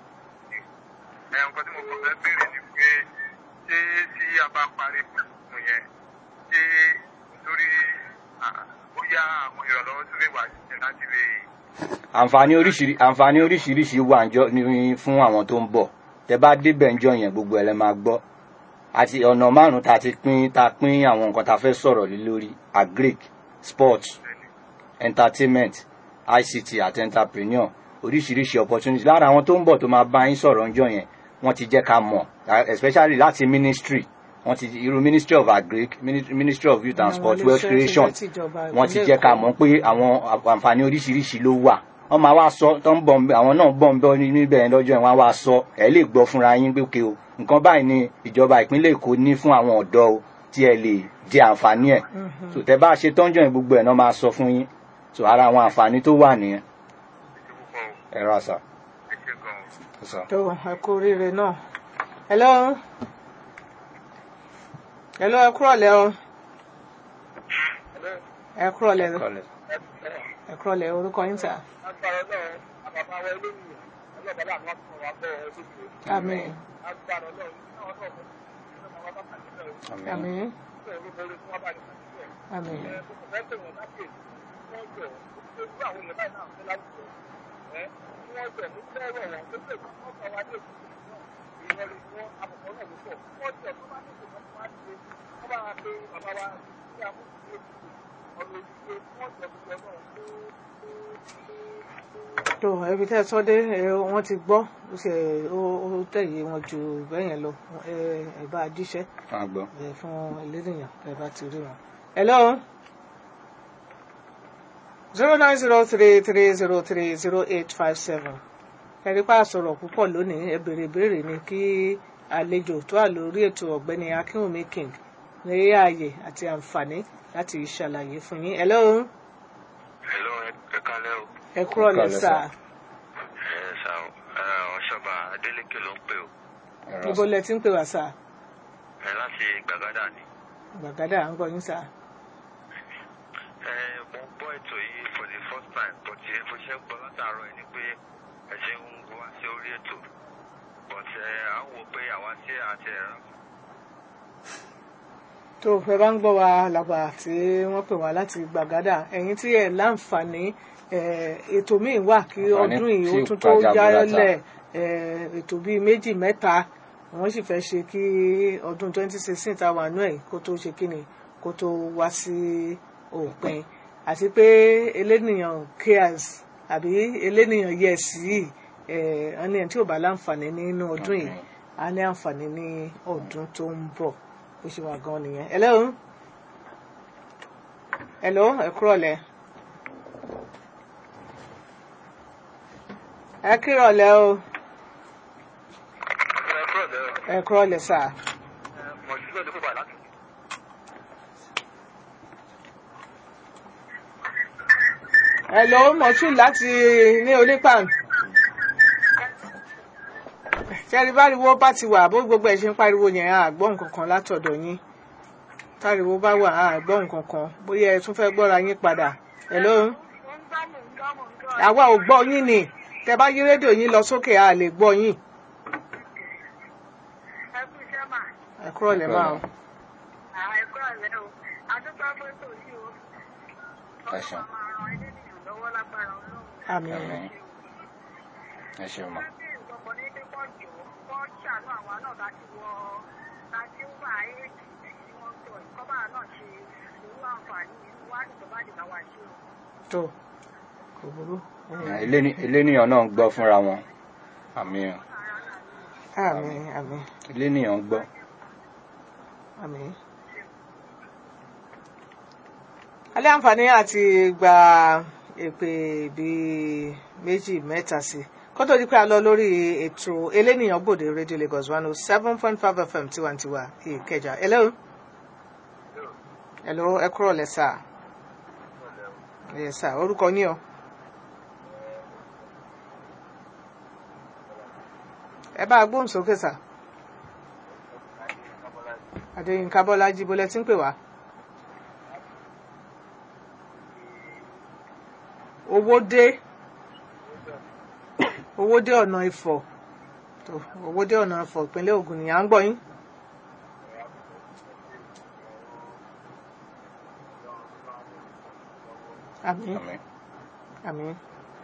ẹ nǹkan tí mo kàn fẹ́ béèrè ni pé ṣé tí a bá parí fún yẹn ṣé lórí ah, bóyá àwọn ìrànlọ́wọ́ tó lè wà ṣiṣẹ́ láti lè àǹfààní oríṣiríṣi àǹfààní oríṣiríṣi wà ń jọ ní fún àwọn tó ń bọ̀ tẹ́ bá débẹ̀ ń jọ yẹn gbogbo ẹ̀ lẹ́ máa gbọ́ àti ọ̀nà márùn-ún tá a ti pín tá a pín àwọn nǹkan tá a fẹ́ sọ̀rọ̀ lé lórí agric sports entertainment ict àti entrepreneur oríṣiríṣi opportunity lára àwọn tó ń bọ̀ tó máa bá yín sọ̀rọ̀ ń jọ yẹn wọ́n ti jẹ́ ká mọ̀ especially láti ministry wọ́n ti irú ministry of agric Mini- ministry of youth and Àwọn sport iléeṣẹ́ wealth tí creation jẹ́ tìjọba wọ́n ti ìpínlẹ̀ jẹ́ ká Èkó. mọ̀ pé àwọn àǹfààní oríṣiríṣi ló wà wọ́n máa wá sọ tó ń bọ̀ ń bẹ̀ àwọn náà bọ̀ ń bọ̀ ní- níbẹ̀ yẹn lọ́jọ́ yẹn wọ́n á wá sọ ẹ̀ lè gbọ́ fúnra yín pé òkè o nǹkan báyìí ni ìjọba ìpínlẹ̀ Èkó ní fún àwọn ọ̀dọ́ o tí ẹ lè jẹ àǹfààní ẹ̀ so tẹ́ bá ṣe tọ́jọ́ yẹn gbogbo ẹ̀ náà máa sọ fún yín so ara àwọn àǹfààní tó wà nìyẹn ṣe púpọ̀ o ẹ rà sà. ẹ ṣe gan-an. sà. tó ẹ kú oríire náà hello hello ẹ kúrọ̀lẹ́ o ẹ kúrọ̀lẹ́ Kọ́lẹ̀. ẹ kúrọ̀lẹ́ orúkọ yín sà agbára ọlọ́run àbàbà wa eléyìí ọlọ́ba láàánú wá fún wa bọ́ ọ lójú àmín agbára ọlọ́run náà náà mọ̀ ní ọmọ wa bá pàdé bẹ́ẹ̀ o àmín àmín bẹ́ẹ̀ ló borí fún wa bá ní pàdé bẹ́ẹ̀ àmín ẹ mo kò fẹ́ pè wọ́n láti wọ́n jọ ó gbé àwọn èèyàn báyìí náà fẹ́ láwùjọ ẹ kí wọ́n jọ mo fẹ́ rọ̀ wọ́n tó pè wọ́n kọ́ wa dé ìlú náà ìyẹn lè wọ́n àbùkọ́ náà ló pọ̀ wọ́n jọ tó bá ní ìṣòro fún wa ṣe wọ́n bá wa pé bàbá wa ní àmúṣe ọ̀nà òṣìṣẹ́ wọ́n jọ gbogbo náà tó ẹbí tẹ́ ẹ sọ dé ẹ, wọ́n ti gbọ́ ó ṣe ó ó tẹ̀yẹ wọn ju bẹ́yẹn lọ ẹ ẹ bá a jíṣẹ́ fún àgbọ̀. ẹ fún eléyàn ẹ bá ti rí wọn. hello zero nine zero three three zero three zero eight five seven ẹ̀rí pa àsọ̀rọ̀ púpọ̀ lónìí ẹ béèrè ìbéèrè ni kí àlejò tó wà lórí ètò ọ̀gbẹ́ni akínwùmí king ní ààyè àti àǹfààní láti ṣàlàyé fún yín. hello Hello, ẹ kálẹ́ o. ẹ kúrọ̀ Ẹ kúrọ̀lẹ́ lẹ́sà sà. Ẹ sà o, ọ̀ṣọ́ba Adélékè ló ń pè o. ẹ rà ibo sà. lẹ ti ń pè wá sà Ẹ láti Gbàgádà ni. gbàgádà à ń gbọ́ yín sà. Ẹ mo ń gbọ́ ètò yìí for the first time but ẹ bó ṣe ń gbọ́ látàárọ̀ ẹ ni pé ẹ ṣe ń wá sí orí ètò but ẹ à ń wò pé àwa tí àti ẹ̀rọ tó o fẹ́ bá ń gbọ́ wa làgbà tí wọ́n pè wá láti gbàgádà ẹ̀yin tí ẹ̀ láǹfààní ẹ̀, ètò míì wà kí Àǹfààní ọdún yìí ó tí tún tó pàjáwìrì yálẹ̀ ẹ̀, ètò bíi méjì mẹ́ta wọ́n sì fẹ́ ṣe kí ọdún 2016 tá a wà náà yìí kó tó ṣe kí ni kó tó wá sí òpin àti pé elénìyàn cares àbí elénìyàn yes yìí ẹ̀, wọ́n ní ẹni tí ò bá láǹfààní nínú ọdún yìí a ní àǹfààní ní ọdún tó ń bọ̀ ó ṣe wà gan nìyẹn. hello hello ẹ kúrọ̀lẹ́ ẹ kúrọ̀lẹ́ o ẹ kúrò lẹ́rọ. ẹ kúrọ̀lẹ́ sà Mọ̀ sí lóde pípa láti. hello mọ̀tún láti ní onípàn ṣẹ́rí báriwo bá ti wà bó gbogbo ẹ̀ ṣe ń pariwo yẹn a gbọ́ nǹkan kan látọ̀dọ̀ yín táriwo bá wà a gbọ́ nǹkan kan bóyá ẹ tún fẹ́ gbọ́ra yín padà hello àwa ò gbọ́ yín ni tẹ bá yí rédíò yín lọ sókè a lè gbọ́ yín ẹ kú iṣẹ́ mà ẹ kúrò lẹ́ máa o. àwọn ẹ̀kọ́ rẹ̀ o adúgbò fótó yìí o Ẹ ṣeun. ọlọ́run máa ran ilé ènìyàn lọ́wọ́ lágbára ọlọ́run. àmín Àmín. ẹ ṣeun ma Láti ìgbọ̀gbọ̀ ní pé kọ́ jọ kọ́ ṣàánú àwa náà láti wọ láti wà éèdì tí wọ́n ń tọ̀ ìkọ́bà náà ṣe irú àǹfààní irú wá nìjọba àdìgbà wà ṣe o. tó kò burú. Eléni- eléníyàn náà ń gbọ́ fúnra wọn àmì àmín àmín eléníyàn ń gbọ́ àmín. alẹ́ àǹfààní àti gba èpè bíi méjì mẹ́ta sí i kó tó di pé a lọ lórí ètò elénìyàn gbòde rédíò Lagos one oh seven point five FM tiwantiwa Ìkẹjà hello hello ẹ kúrò lẹ́sà yes sir orúkọ yín o. ẹ bá a gbóhùn sókè sà. Adéyínká Bọ́lájí bolẹ̀ tí ń pè wá. owó dé owó dé ọ̀nà Ifọ̀ tó owó dé ọ̀nà Ifọ̀ ìpínlẹ̀ Ògùn nìyà ń gbọ́ yín. àmín àmì àmín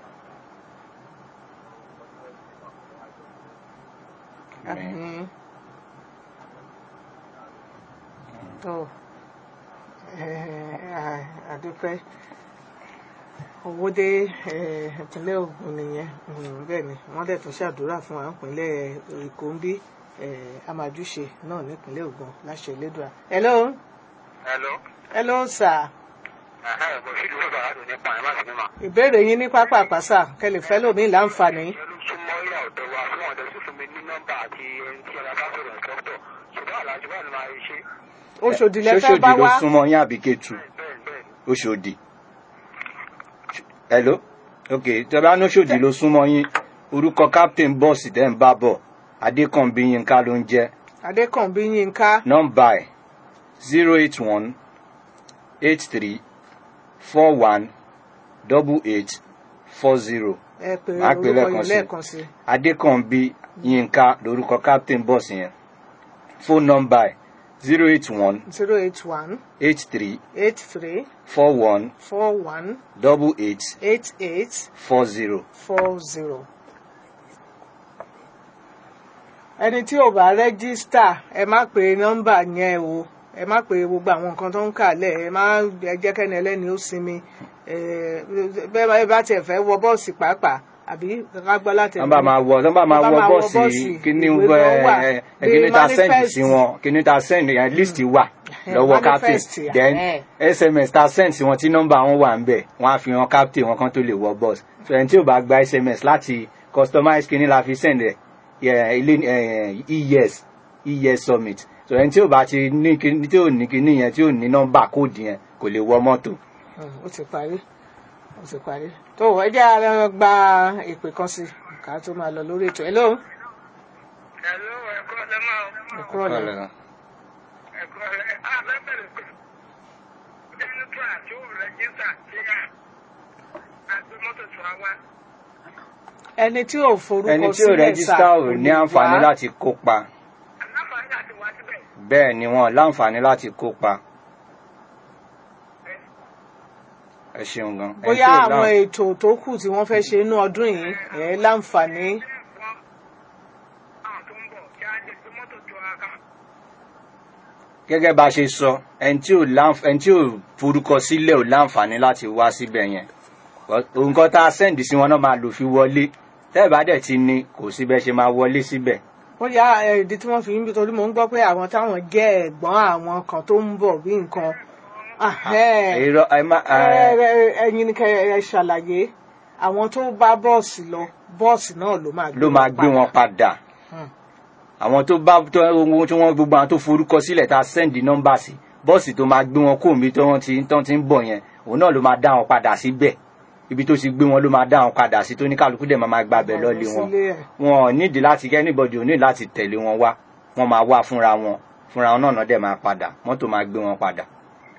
àmì àmín tó eh, àdúpẹ́ owó dé eh, ìpínlẹ̀ Ògùn nìyẹn Mm, bẹ́ẹ̀ ni wọ́n dẹ̀ tún ṣàdúrà fún wa ìpínlẹ̀ Èkó ń bí eh, amájúṣe náà nípínlẹ̀ Ògùn láṣẹ Elédùà. hello hello hello sir ẹ̀hẹ́ bọ̀ sí ìdúró bàbá tó nípa ẹ̀ má sì ní mà. ìbéèrè yín ní pápá àpàṣà kẹlẹ̀ fẹ́ lómi láǹfààní. ẹnu súnmọ́ ìyá ọ̀dọ́ wa fún ọ̀dọ́ sì fún mi ní nọ́mbà àti ẹni tí ọ̀dà bá sọ̀rọ̀ ìtọ́tọ̀ ṣùgbọ́n àlàjì bá ní máa ṣe Oṣòdì lẹ fẹ́ ṣóṣòdì bá ló wá súnmọ́ yín àbí Kétu bẹ́ẹ̀ bẹ́ẹ̀ Oṣòdì hello ok tẹ́lá ní Oṣòdì ló súnmọ́ yín orúkọ captain bọ́ọ̀sì tẹ́ ń bá bọ̀ Adékànbí Yínká ló ń jẹ́ Adékànbí Yínká nọ́mbà ẹ̀ zero eight one eight three four one double eight four zero ẹ pé Máa pè orúkọ lẹ́ẹ̀kan yìí sí. lẹ́ẹ̀kan sí. Adékànbí Yínká lórúkọ captain bọ́ọ̀sì yẹn fóònù nọ́mbà ẹ̀ zero eight one zero eight one eight three eight three four one four one double eight eight eight four zero. four zero. ẹni tí ò bá rẹ́gísítà ẹ má pe nọ́mbà yẹn o ẹ má pe gbogbo àwọn nǹkan tó ń kà lẹ̀ ẹ má ẹ jẹ́ kẹ́ni ẹlẹ́ni ó sinmi ẹ bẹ́ẹ̀ bá- ẹ bá tiẹ̀ fẹ́ wọ bọ́ọ̀sì pàápàá àbí ká gbọ́ láti wọ́n bá máa wọ wọ́n bá máa Wọ́n wọ bá máa wọ bọ́ọ̀sì bọ́ọ̀sì, kíní ìwé kan wà, ẹ ẹ bíi kíní ta send manifest. sí wọn kíní ta send yẹn list wà Eh, lọ́wọ́ captain manifest, then eh. sms ta send sí wọn tí nọ́mbà wọn wà ń bẹ̀ wọ́n á fi hàn captain wọn kan tó lè wọ bọ́ọ̀sì so ẹni tí ò bá gba sms láti customize kíní la fi send ẹ yẹ, ilé ẹ, es es summit so ẹni tí ò bá ti ní kíní tí ò ní kíní yẹn tí ò ní nọ́mbà kóòdù yẹn kò lè wọ mọ́tò. Mm, ó ti parí ó ti parí tó ẹ jẹ́ a lọ gba ìpè kan sí ká tó máa lọ lórí ètò hello hello ẹ̀kọ́ lẹ́mọ̀ ẹ kúrò lẹ́yìn. ẹ̀kọ́ lẹ́ àbẹ́bẹ̀rẹ̀ pé ẹni tó àti ó rẹ́jísà sí àgbẹ̀ mọ́tò tó wá wá. ẹni tí ò forúkọ ẹni tí ò sílẹ̀ rẹ́gísítà sà ò kò ní lè àǹfààní wá. láti kópa aláǹfààní àti wá síbẹ̀. bẹ́ẹ̀ ni wọn láǹfààní láti kópa. ẹ ṣeun gan. Ẹni bóyá tí ò àwọn láǹ- ètò tó kù tí wọ́n fẹ́ ṣe inú ọdún yìí ẹ̀ láǹfààní wọ́n àwọn tó ń bọ̀ kí á jẹ́ pé mọ́tò tó wá ká. gẹ́gẹ́ bá a ṣe sọ ẹni tí ò láǹf- ẹni tí ò forúkọ sílẹ̀ ò láǹfààní láti wá síbẹ̀ yẹn nǹkan tá a sẹ́ǹdì sí wọn náà máa lò fi wọlé tẹ́ ẹ̀ bá dẹ̀ ti ní kò síbẹ̀ ṣe máa wọlé síbẹ̀. bóyá ẹ̀, ìdí tí wọ́n fi ń bí torí mò ń gbọ́ pé àwọn táwọn jẹ́ ẹ̀gbọ́n àwọn kan tó ń bọ̀ bí nǹkan ahẹ́. irọ́ ẹ má Ẹ- ẹ- ẹ- ẹ̀yin ni kẹ́ ẹ ṣàlàyé àwọn tó bá bọ́ọ̀sì lọ bọ́ọ̀sì náà ló máa ló máa gbé wọn padà. Hmm. àwọn tó bá tó ohun tí wọ́n gbogbo àwọn tó forúkọ sílẹ̀ tá a sẹ́ǹdì nọ́mbà sí bọ́ọ̀sì tó máa gbé wọn kó omi tó wọ́n ti tán ti ń bọ̀ yẹn òun náà ló máa dá wọn padà síbẹ̀ ibi tó ti gbé wọn ló máa dá wọn padà sí tó ní kálukú dẹ̀ máa máa gbàbẹ̀ lọ́lé wọn sílé ẹ̀. wọn ò nídìí láti kẹ́ anybody ò ní láti tẹ̀lé wọn wá wọn máa wá fúnra wọn fúnra wọn náà náà dẹ̀ máa padà mọ́tò máa gbé wọn padà.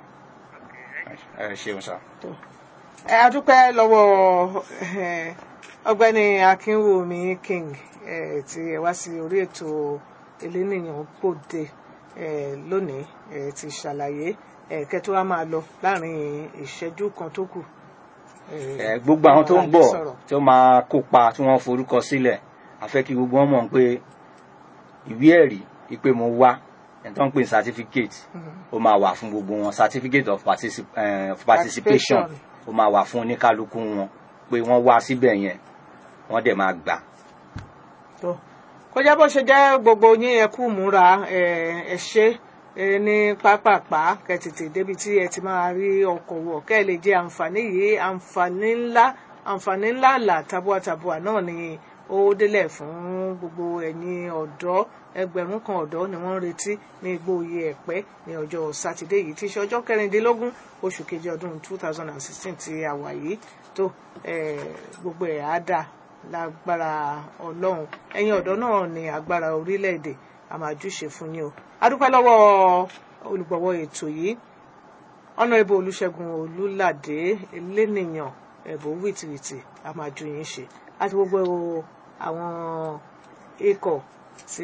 ẹ ṣeun sá. ẹ adúpẹ́ lọ́wọ́ ẹ, ọ̀gbẹ́ni akínwùmí king eh, tí ẹ wá sí orí ètò elénìyàn gbòde eh, lónìí eh, ti ṣàlàyé eh, kẹtó wa máa lọ láàrin ìṣẹ́jú kan tó kù. ẹ gbogbo àwọn tó ń bọ̀ tí ó máa kópa tí wọ́n forúkọ sílẹ̀ a fẹ́ kí gbogbo wọn mọ̀ pé ìwé ẹ̀rí ìpè mo wá ẹni tó ń pè ní certificate ó máa wà fún gbogbo wọn certificate of particip eh, of participation ó máa wà fún oníkálukú wọn pé wọ́n wá síbẹ̀ yẹn wọ́n dẹ̀ máa gbà. tó kọjá bó ṣe jẹ́ gbogbo yín ẹ kú múra ẹ ẹ ṣe ẹ ní pápápá kẹ tètè débi tí ẹ ti máa rí ọkọ̀ wọ̀ kẹ́ ẹ lè jẹ àǹfààní yìí àǹfààní ńlá àǹfààní ńlá là tabua-tabua náà ni ó délẹ̀ fún gbogbo ẹ̀yin ọ̀dọ́ ẹgbẹ̀rún kan ọ̀dọ́ ni wọ́n ń retí ní igbóoyè ẹ̀pẹ́ ní ọjọ́ sátidé yìí tí í ṣe ọjọ́ kẹrìndínlógún oṣù kejì ọdún two thousand and sixteen tí a wà yìí tó eh, gbogbo ẹ̀ á dà lágbára ọlọ́run ẹ̀yin ọ̀dọ́ náà ní agbára orílẹ̀-èdè a máa júṣe fún yín o a dúpẹ́ lọ́wọ́ olùgbọ̀wọ́ ètò yìí ọ̀nà ìbò olùṣègùn olùlàdé elénìyàn ẹ̀bùn wìtìwìtì a máa ju yín ṣe àti gbogbo àwọn ikọ̀ tí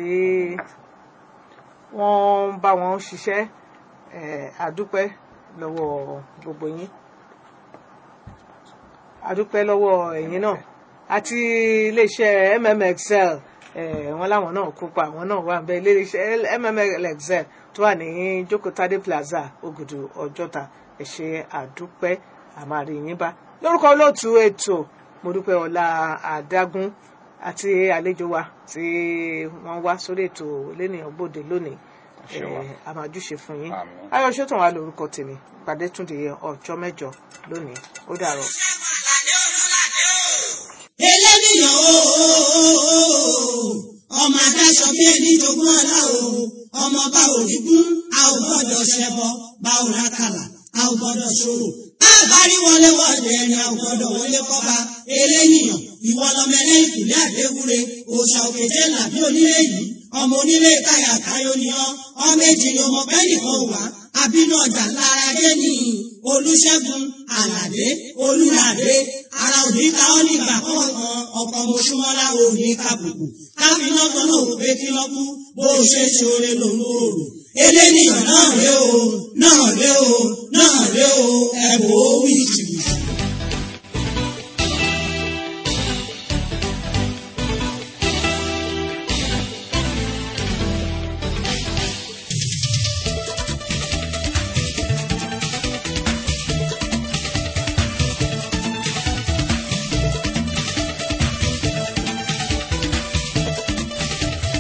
wọ́n ń bá wọn ṣiṣẹ́ eh, a dúpẹ́ lọ́wọ́ gbogbo yín a dúpẹ́ lọ́wọ́ ẹ̀yin náà àti iléeṣẹ́ mmxl eh, wọn láwọn náà kópa àwọn náà wà bẹ́ẹ̀ iléeṣẹ́ mmxl tó wà ní jókòtádé plaza ògùdù ọjọ́ta ẹ ṣé àdúpẹ́ àmàrí yín bá lórúkọ olóòtú ètò mo dúpẹ́ ọlá àdágún àti àlejò wa tí wọ́n wá sórí ètò lẹ́nìyàn gbòde lónìí Ẹ ṣé wa. Eh, a máa júṣe fún yín Àmín. ayọ̀ ṣètò wa lórúkọ tèmi pàdé tún di ọjọ́ mẹ́jọ lónìí ó dàrọ̀. eléníyàn o ọmọ adáṣọ bí ẹni jogún ọlá o ọmọ bá òrìgún a ò gbọ́dọ̀ ṣẹbọ bá ò rákàlà a ò gbọ́dọ̀ ṣòro àbárí wọlé wọlé ẹni a ò gbọ́dọ̀ wọlé kọba eléníyàn ìwọ lọmọ ẹlẹ ìkùlẹ àdéwúre òòṣà òkèjẹ làbí onílé yìí ọmọ onílé káyà káyọ ni ọ ọmọ èjì ni ọmọ bẹ́ẹ̀ nìkan wà àbínú ọjà lára dé ní olùṣègùn àlàdé olùlàdé ara òní ká ọ nígbà kọ̀ọ̀kan ọkọ̀ mọ̀ṣúmọ́lá òní kàbùkù káfíńnà kan náà ò pé kí lọ́kú bó o ṣe ṣoore lòun ò rò eléníyàn náà ré o náà ré o náà ré o ẹ̀bùn ó wí jìbìtì.